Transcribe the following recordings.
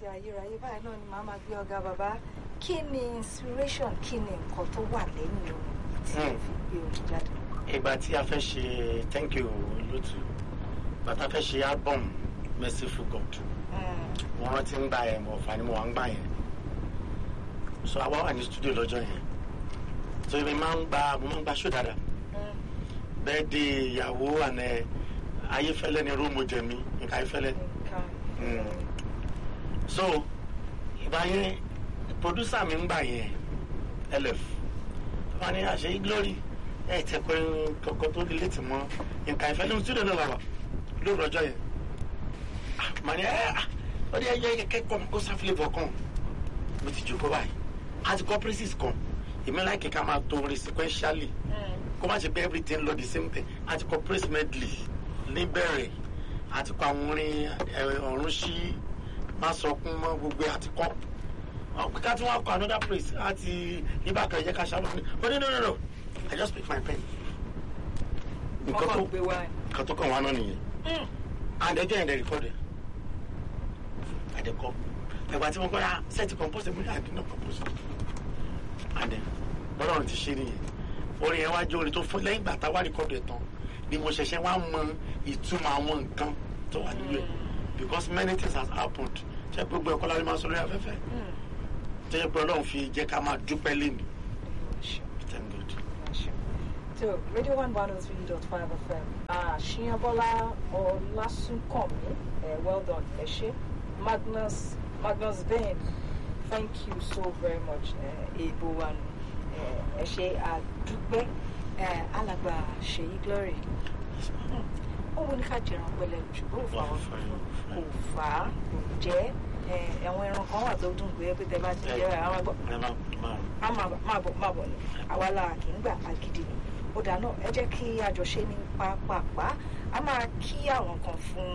ayérayé báyìí náà ni màá máa gbé ọ̀gá bàbá kí ni inspiration kí ni nǹkan tó wà lẹ́yìn orin tí ẹ fi gbé orin jáde. ìgbà tí a fẹ́ ṣe thank you lótú ìgbà tá a fẹ́ ṣe album merciful god mo rántí ń gba ẹ̀ mọ̀ ọ̀fà ni mo wà ń gbà yẹn so àwa wà ní studio lọ́jọ́ yẹn so èmi máa ń gba mo máa ń gba show dáadáa bẹ́ẹ̀ di ìyàwó àná ayéfẹ́lẹ́ ni rúùmù jẹ̀mí nǹkan ayéfẹ́lẹ́ so ìgbà yẹn producer mi ń gbà yẹn lf wọn ni àṣẹ glory ẹ tẹ pé kọkọ tó relate mọ nǹkan ìfẹ́ lóhun studio náà wà lóru ọjọ́ yẹn mà ní ẹ ọ ní ẹyẹ kẹ́kọ̀ọ́ kó sáfìlẹbọ kan mo ti jókòó báyìí àti corporations kan èmi láì kíkà máa tó orin sequentially kó má ṣe pé everything lọ the same thing àti corporate medley níbẹ̀rẹ̀ àti kọ àwọn orin ọ̀run sí má sọkún mọ́ gbogbo àti kọ́ ká tí wọ́n kọ another place àti ibà kan yẹ ká ṣàlọ́ ní oh no no no no I just pick my pen nǹkan tó nǹkan tó kàn wá náà nìyẹn and ẹjọ́ yẹn dẹ̀ record ẹ̀ àdẹ̀kọ́ ẹ̀gbà tí wọ́n kọ́ ya set compose mi I did not compose and then bọ́lá ọ̀run ti ṣe nìyẹn orin yẹn wá jẹ́ orin tó fún lẹ́yìn ìgbà tá a wá record ẹ̀ tán ni mo ṣẹ̀ṣẹ̀ wá mọ ìtumọ̀ àwọn nǹkan tó wà nílẹ̀ because many things has happened ṣe gbogbo ẹ̀kọ́ láti máa sọ lórí afẹ́fẹ́ tó yẹ pé ọlọ́run fi jẹ́ ká máa dúpẹ́ lẹ́nu. thank God. so radio one one oh three dot five fm àṣìyànbọ́lá ọlásùnkànmí well done ẹ ṣe magnus magnus ben thank you so very much èèbò wa nù ẹ ṣe àdúpẹ́ alàgbà ṣèyí glory ó wọ́n ní ká jẹran pẹ̀lẹ́ ṣùgbọ́n òfò àwọn kò fà á kò jẹ́ ẹ̀wọ̀n ẹran kan wà tó dùn pé tẹ bá ti jẹ́ àwọn ẹgbọ́n á máa bọ̀ máa bọ̀ ni àwa la kì í gbà agídí ni ó dà náà ẹ jẹ́ kí àjọṣe ní pápápá a máa kí àwọn kan fún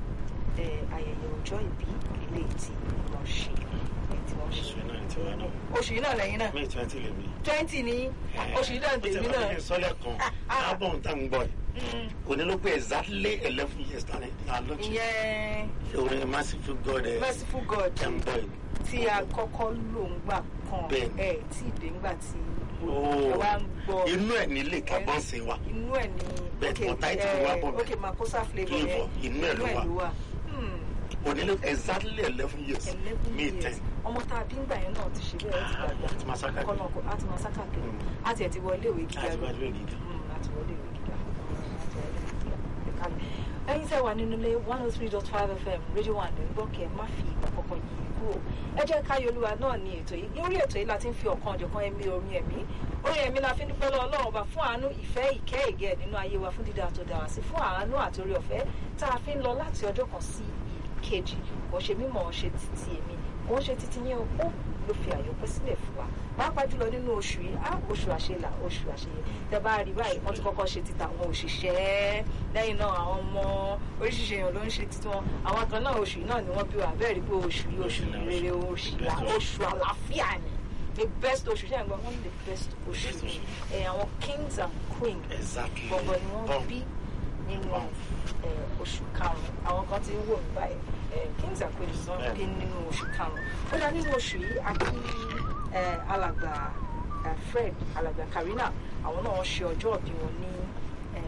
ayẹyẹ ọjọ́ ìbí ilé tí wọ́n ṣe tí wọ́n ṣe oṣù yìí náà lẹ́yìn náà may twenty lè mi. twenty ní oṣù yìí náà tèmi náà. ó ti sọ́lẹ̀ kan album tá n gbọ́ yìí òní ló pé exactly eleven years tán ní alọ́jì. ìyẹn orin merciful god ẹ merciful god ten boy. tí a kọ́kọ́ lò ń gbà kan Bẹ́ẹ̀ni. ẹ̀ tí ìdè ń gbà tí Oh, ẹ wá ń gbọ́ inú ẹ̀ nílé kábọ́n sí wa inú ẹ̀ ní Bẹ́ẹ̀ni, mo title wa bọ̀ ok makosa flavour yẹn Flavour, inú ẹ̀ ló wà. wà. Hmm, òní ló exactly eleven years eleven may years ten ọmọ tá a bí ń gbà yẹn náà ti ṣe bẹ́ẹ̀ ó ti dàgbà àti masaka kọ́nà kó a ti máa sáká kiri Mm. a tiẹ̀ ti wọlé ìwé gíga àti lọ wájú ẹ̀ gíga. Mm, a ti wọlé ìwé gíga Mm, a ti wọlé ìwé gíga kalẹ̀. ẹ̀yin tẹ́ wà nínú ilé one oh three dot five fm radio one ló ń gbọ́ kẹ́ ẹ má fi ìgbà kankan yí kúrò ẹ jẹ́ ká yolúwa náà ní ètò yìí lórí ètò yìí la ti ń fi ọ̀kan ọ̀jọ̀kan ẹ̀mí orin ẹ̀mí orin ẹ̀mí la fi ń dúpẹ́ lọ́wọ́ ọlọ́run ọba fún àánú ìfẹ́ ìkẹ́ ìgẹ̀ nínú ayé wa fún dídá tó dára sí fún àánú àti orí ọ̀fẹ́ tá a fi ń lọ láti ọjọ́ kan sí ìkejì kò ṣe mímọ̀ ṣe títí èmi kò ń ṣe títí yẹn o ó ló fi àyọpẹ́ sílẹ̀ fún wa pàápàá jùlọ nínú oṣù yìí á oṣù àṣelà oṣù àṣeyẹ tẹ bá rí báyìí wọ́n ti kọ́kọ́ ṣe títà àwọn òṣìṣẹ́ lẹ́yìn náà àwọn ọmọ oríṣiríṣi èèyàn ló ń ṣe títí wọn àwọn kan náà oṣù yìí náà ni wọ́n bí wa bẹ́ẹ̀ rí pé oṣù yìí oṣù rere oṣù là oṣù àlàáfíà ni the best oṣù ṣe àgbọn wọn ní the best oṣù Best oṣù. ẹ àwọn kings and queens exactly gbọ̀ngàn ni wọ́n Bọ́m. bí nínú Bọ́m. ẹ, oṣù karùn-ún àwọn kan ti ń wò ní báyìí ẹ, kings and queens wọn Bẹ́ẹ̀ni. bí nínú oṣù karùn-ún ó dá nínú oṣù yìí a kí ẹ, alàgbà ẹ, fred alàgbà karina àwọn náà wọ́n ṣe ọjọ́ ìbí wọn ní ẹ,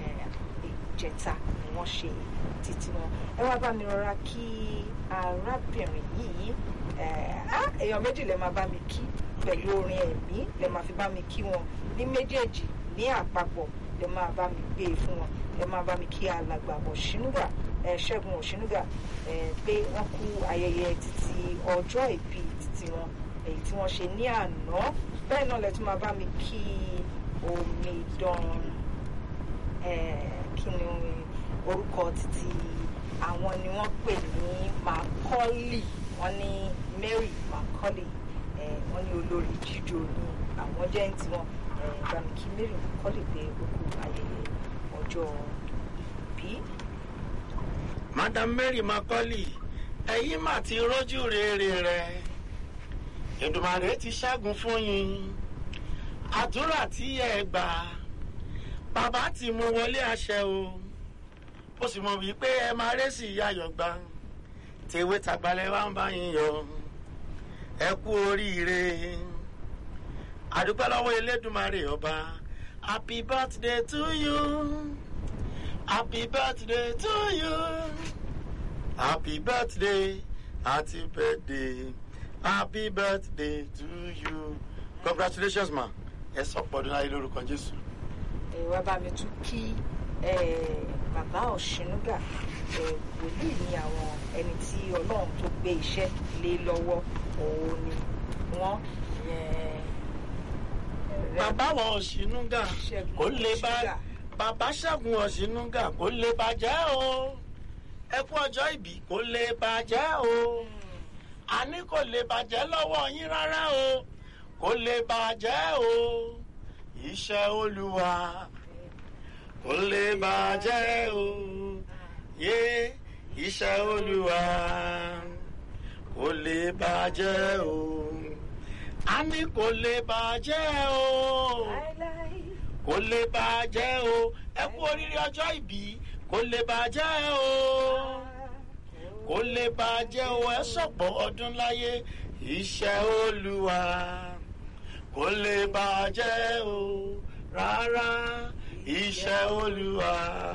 ìjẹta ni wọ́n ṣe títí wọn ẹ wá bá mi rọra kí arábìnrin yìí ẹ, á, èèyàn méjì lè máa bá mi kí pẹ̀lú orin ẹ̀mí lè máa fi bá mi kí wọn ní méjèèjì ní àpapọ̀ lè máa bá mi gbé e fún wọn lè máa bá mi kí alàgbà ọ̀ṣínúgà ẹ, ṣẹ́gun ọ̀ṣínúgà ẹ, pé wọ́n kú ayẹyẹ títí ọjọ́ ìbí títí wọn èyí tí wọ́n ṣe ní àná bẹ́ẹ̀ náà lè tún máa bá mi kí omidan ẹ, kí ni orúkọ títí àwọn ni wọ́n pè ní macaulay wọ́n ní mary macaulay ẹ, wọ́n ní olórí jíjó ní àwọn jẹ́ ní tiwọn ẹ, bá mi kí mary macaulay pé ó kú ayẹyẹ ọjọ́ ìbí. madam mary macaulay ẹ̀yin mà ti rọ́jú rere rẹ̀ Èdùmàrè ti ṣẹ́gun fún yín àdúrà tí ẹ gbà bàbá ti mú wọlé àṣẹ o ó sì mọ̀ wípé ẹ máa rẹ́sì ayọ̀ gbà tèwé tàgbálẹ̀ wá ń bá yín yọ ẹ kú oríire àdúpẹ́ lọ́wọ́ elédùnmarè ọba happy birthday to you happy birthday to you happy birthday happy birthday happy birthday to you congratulations ma ẹ sọ pọ̀dún láyé lórúkọ jésù. ẹ wá bá mi tún kí ẹ, bàbá ọ̀ṣinúgà ẹ, wòlíì ni àwọn ẹni tí ọlọ́run tó gbé iṣẹ́ lé lọ́wọ́ òun ni wọ́n yẹn, ẹ, bàbá wọn ọ̀ṣinúgà Ṣẹ́gun kò lè bá Ọ̀ṣinúgà. bàbá ṣẹ́gun ọ̀ṣinúgà kò lè bàjẹ́ o ẹ kú ọjọ́ ìbí kò lè bàjẹ́ o àní kò lè bàjẹ́ lọ́wọ́ yín rárá o kò lè bàjẹ́ o iṣẹ́ olúwa kò lè bàjẹ́ o yé iṣẹ́ olúwa kò lè bàjẹ́ o àní kò lè bàjẹ́ o láéláé. kò lè bàjẹ́ o ẹ kú oríire ọjọ́ ìbí kò lè bàjẹ́ o kò lè bàjẹ́ o ẹ sọ̀pọ̀ ọdún láyé iṣẹ́ olúwa kò lè bàjẹ́ o rárá iṣẹ́ olúwa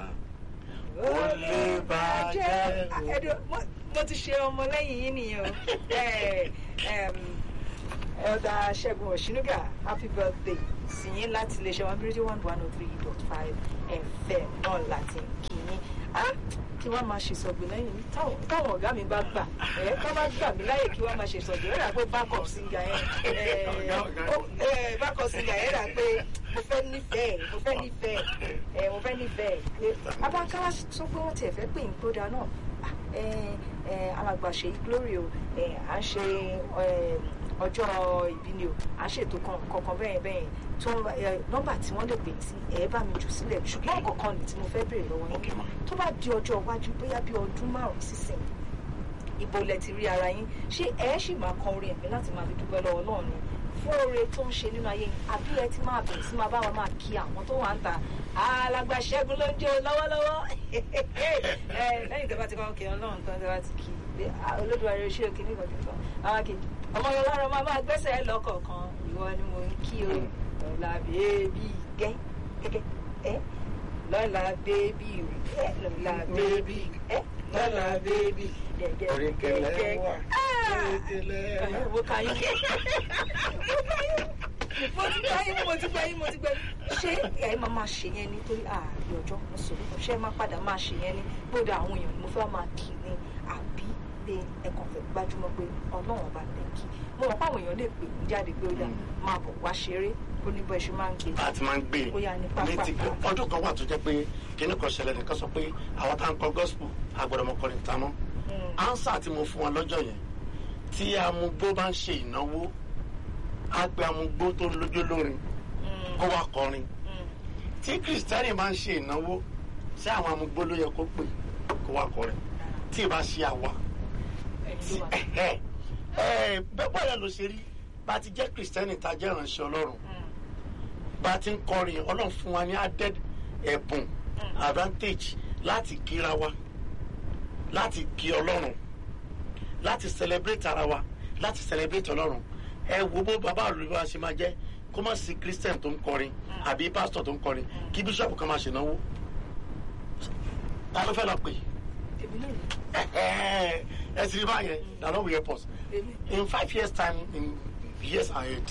kò lè bàjẹ́ o. Ẹ̀dùn, mo- mo ti ṣe ọmọ lẹ́yìn yín nìyẹn o Ẹ, ẹm, ẹ̀dà ṣẹ́gun ọ̀ṣinúgà happy birthday sí yín láti iléeṣẹ́ one three one one oh three dot five fm náà láti kí yín Ah, kí wọ́n máa ṣèṣọ̀gbìn lẹ́yìn mi táwọn táwọn ọ̀gá mi bá gbà ẹ̀ ká bá gbà mí láyè kí wọ́n máa ṣèṣọ̀gbìn rẹ̀ pé backup singer yẹn ẹ̀, ó- ẹ̀, backup singer yẹn rà pé mo fẹ́ nífẹ̀ẹ́ mo fẹ́ nífẹ̀ẹ́ ẹ̀ mo fẹ́ nífẹ̀ẹ́ abákáwá sọ pé wọ́n tiẹ̀ fẹ́ pè ń gbódà náà Ah, ẹ, ẹ, alàgbà ṣe glory o ẹ, à ń ṣe ẹ, ọjọ́ ìbí ni o à ń ṣètò kan- kankan bẹ́ẹ̀ bẹ́ẹ̀ tó ń bá- ẹ, nọ́mbà tí wọ́n lè pè sí ẹ bá mi jù sílẹ̀ ṣùgbọ́n kankan ní tí mo fẹ́ béèrè lọ́wọ́ Okay, ma. yín tó bá di ọjọ́ iwájú bóyá bí ọdún márùn-ún sísìn ibo lẹ ti rí ara yín ṣé ẹ ṣì máa kan orin ẹ̀mí láti máa fi dúpẹ́ lọ́wọ́ náà ni fún oore tó ń ṣe nínú ayé yín àbí ẹ ti máa bẹ̀rẹ̀ sí máa bá wa máa kí àwọn tó wà ń ta alàgbà ṣẹ́gun ló ń jó lọ́wọ́lọ́wọ́ ẹ lẹ́yìn tó bá ti kọ́ kí ọlọ́run tán tó bá ti kí pé ah, olódùmarè ṣé o kì ní ìkọ̀kẹ́ kan àwọn kì ọmọ yẹn lọ́rọ̀ máa máa gbẹ́sẹ̀ ẹ lọ́kọ̀ọ̀kan ìwọ ni mo ń kí o lọ́la bèbí gẹ́ gẹ́gẹ́ ẹ lọ́la bèbí ẹ lọ́la bèbí ẹ lọ́la bèbí gẹ́gẹ́ Oríkèlè gẹ́gẹ́ wà, Ah! oríkèlè wà. mo kà yín mo ti gbà yín mo ti gbà yín mo ti gbà yín ṣé ẹ máa máa ṣe yẹn nítorí ààrẹ ọjọ́ mùsùlùmí ṣé ẹ máa padà máa ṣe yẹn ní gbọ́dọ̀ àwọn èèyàn ni mo fẹ́ máa kì í ní àbí pé ẹ kàn fẹ́ gbájúmọ́ pé ọlọ́run ọba lè kí mo mọ̀ pé àwọn èèyàn lè pè mí jáde pé ó yá máa bọ̀ wá ṣeré ó ní bọ́ ẹ ṣe máa ń gbé a ti máa ń gbé Ó yá, ní pápá. ní ti ọdún kan wà tó jẹ́ pé kíní kan ṣẹlẹ̀ nìkan sọ pé àwọn tá à ń kọ gospel àgbọ̀dọ̀ mọ́kọrin ta mọ́ ansa tí mo fún wọn lọ́jọ́ yẹn tí amúgbó bá ń ṣe ìnáwó á pe amúgbó tó lójó lórin kó wá kọrin tí kìrìsìtẹ́nì máa ń ṣe ìnáwó sí àwọn amúgbó ló yẹ kó pè kó wá kọrin tí ì bá ṣe àwa bẹ́ẹ̀ bọ́ọ̀lù ló ṣe rí bá a ti jẹ́ kìrìsìtẹ́nì tá a jẹ́ ìránṣẹ́ ọlọ́run bá a ti ń kọrin ọlọ́run fún wa ní added ẹ̀bùn advantage láti kíra wa láti kí ọlọ́run láti celebrate ara wa láti celebrate ọlọ́run ẹ wo bó bàbá olùwà ṣe máa jẹ́ kó má sí christian tó ń kọrin àbí pastor tó ń kọrin kí bishop kan máa ṣènáwó ta ló fẹ́ lọ pè èmi náà ni ẹ ti rí báyẹn na no we help us èmi in five years time in years ahead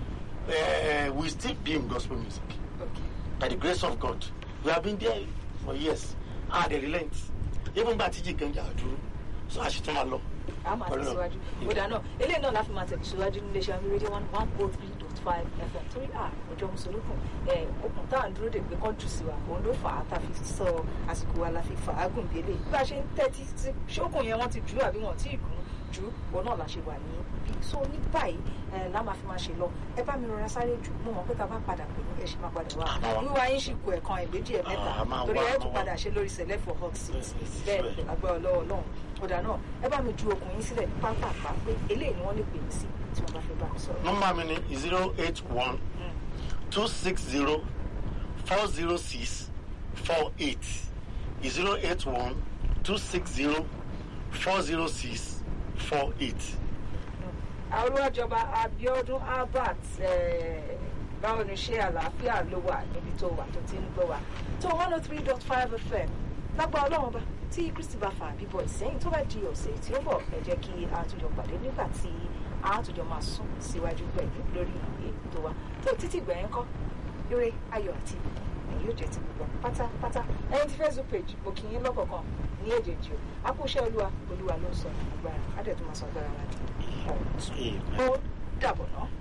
uh, we still be in gospel music okay by the grace of God we have been there for years ah they relent even gba tíjì ganja dúró so a ṣe tún máa lọ. a máa Pẹ̀lú tẹ̀síwájú ó dáná eléyìí náà láti máa tẹ̀síwájú nílé iṣẹ́ rédíò one one oh three dot five fm torí à ọjọ́ mùsùlùkùn ẹ̀ okùn tá à ń dúró dè pé kán jù sí wa òun ló fà á tá a fi sọ àsìkò wa la fi fà á gùn délé bí a ṣe ń tẹ́tí sí ṣókùn yẹn wọ́n ti jù ú àbí wọ́n tí ì gùn jù ú òun náà la ṣe wà ní bí so ní báyìí ẹ̀ la máa fi máa ṣe lọ ẹ bá mi rọra sáré jù mo mọ̀ pé tá a bá padà pè ní ẹ ṣe máa padà wá Àmọ́ wa. wíwá yín sì kú ẹ̀kan ẹ̀gbẹ́jì ẹ̀ mẹ́ta Ah, a máa torí wá, ẹ̀ a tún máa wá. padà ṣe lórí select for hot seat Yes, yes, bẹ́ẹ̀ yes. ni lágbára lọ́wọ́ náà ọ̀dà náà ẹ bá mi ju okùn yín sílẹ̀ ní pápápá pé eléyìí ni wọ́n lè pè mí sí tí wọ́n bá fẹ́ bá mi sọ̀rọ̀. nọ́mbà mi ni zero eight one two six zero four zero six four eight zero eight one two six zero four zero six four eight. àrùwájọba Abíọ́dún Albert eh, báwo ni ṣe àlàáfíà ló wà níbi tó wà tó ti ń gbọ́ wa tó one oh three dot five fm lágbá ọlọ́run bá tí Kristi bá fa bíbọ̀ ìsẹ́yìn tó bá di ọ̀sẹ̀ tí ó bọ̀ ẹ jẹ́ kí a tún jọ pàdé nígbà tí a tún jọ máa sún síwájú pẹ̀lú lórí ètò wa tó títí gbẹ̀yìn kọ́ eré ayọ̀ àti ìbùkún yóò jẹ́ ti gbogbo pátápátá ẹni tí Facebook page mo kì í lọ́kọ̀ọ̀kan ní èjèèjì o akúṣẹ́ olúwa olúwa ló ń sọ agbára á dẹ̀ tó máa sọ agbára wa ní ọ̀tún ó dàbọ̀ náà.